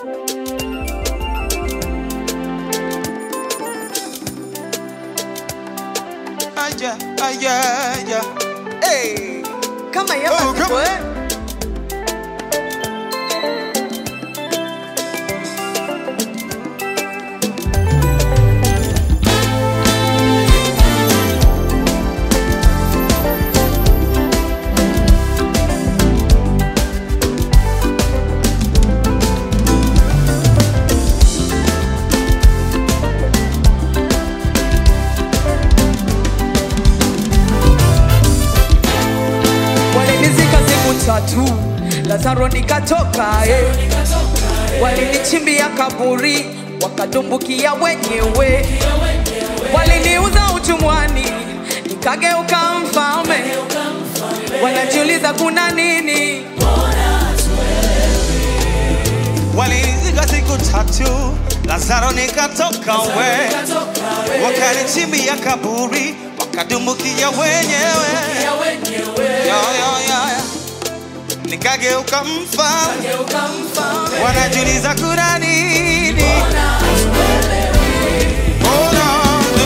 Aya, aya, aya. Hey. kama ya Oh, basi come- we. walinizika siku tatu lazaro nikatoka eh. walinichimbia kaburi wakadumbukia wenyewe waliniuza utumwani nikageuka mfalme wanajiuliza kuna nini Walinizika siku tatu, Lazaro nikatoka we, wakanichimbia kaburi, wakadumbukia wenyewe, yo, yo, yo, yo. nikageuka mfalme, wanajiuliza kuna nini? Oh, no, no.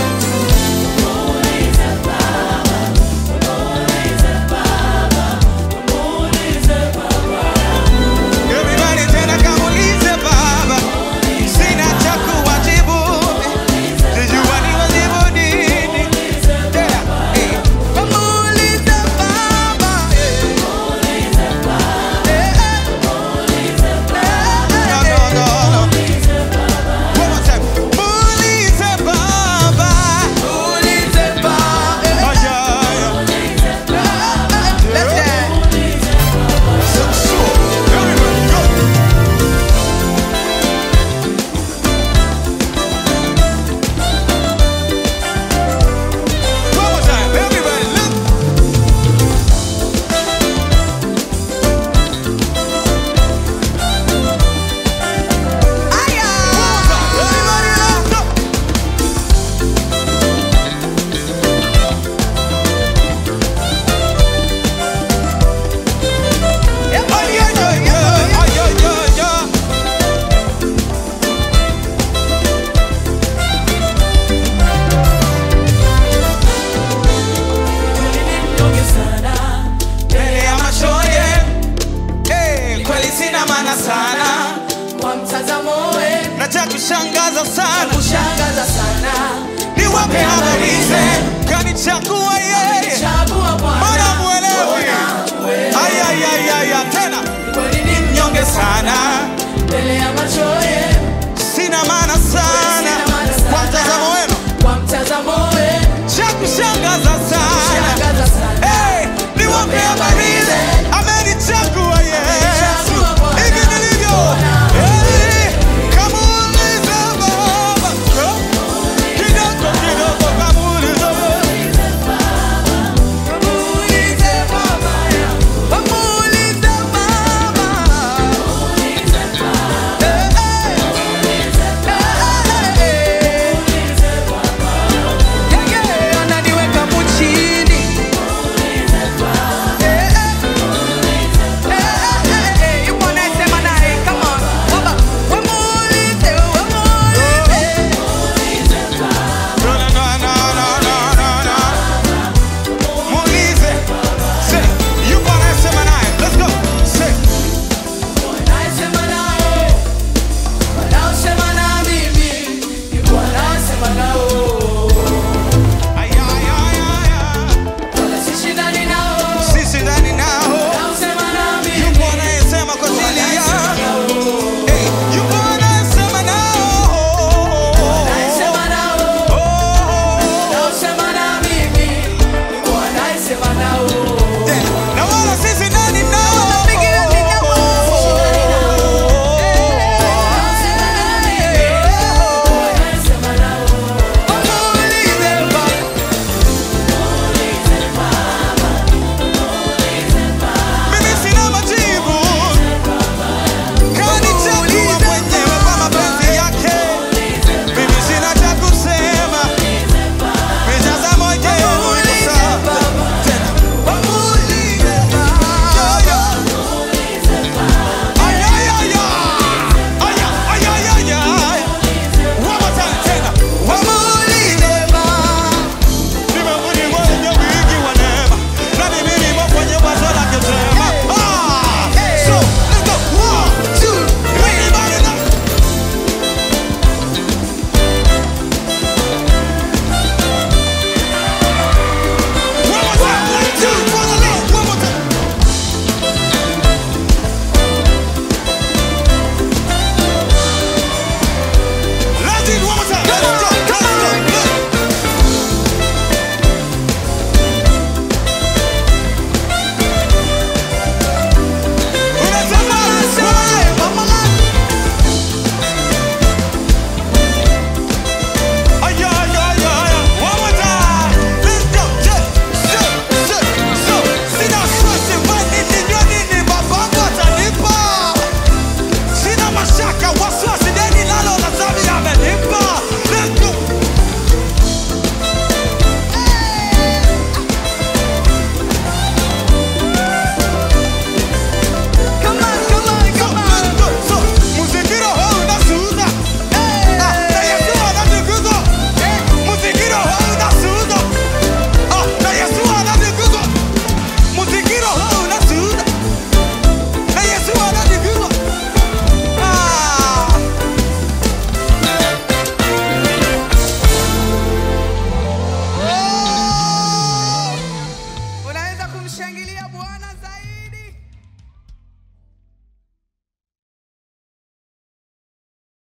Everybody tena kamulize baba, sina cha kuwajibu, sijua niwajibu nini. Tena, eh. Kamulize baba, eh. Eh, eh. No, no, no, no. One more time. Muulize baba. Aya, aya. Let's dance. So, so, everybody go. One more time, everybody look. Everybody look. Go. Ay, ay, ay, ay, ay, ay, ay, ay. Mbele ya macho yetu, eh, kweli sina maana sana Kwa mtazamo we na cha kushangaza sana kushangaza sana ni wape habari ze kanichagua yeye chagua mbona Bwana mwelewi ayayayaya tena kweli ni nyonge sana mbele ya macho yetu sina maana